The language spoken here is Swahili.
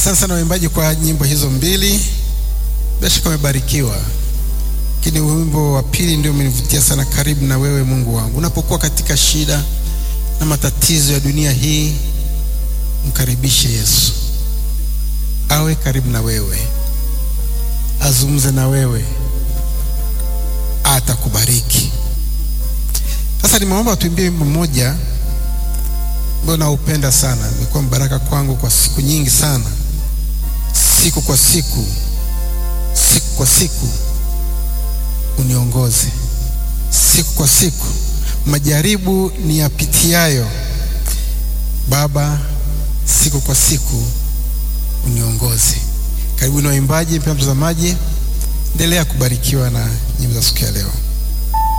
Asante sana waimbaji kwa nyimbo hizo mbili, bila shaka umebarikiwa. Lakini wimbo wa pili ndio umenivutia sana, karibu na wewe Mungu wangu. Unapokuwa katika shida na matatizo ya dunia hii, mkaribishe Yesu, awe karibu na wewe, azungumze na wewe, atakubariki. Sasa nimeomba tuimbie wimbo mmoja ambao naupenda sana, imekuwa baraka kwangu kwa siku nyingi sana, siku kwa siku, siku kwa siku uniongoze, siku kwa siku, majaribu ni yapitiayo, Baba, siku kwa siku uniongoze. Karibu na waimbaji, mpendwa mtazamaji, endelea kubarikiwa na nyimbo za siku ya leo.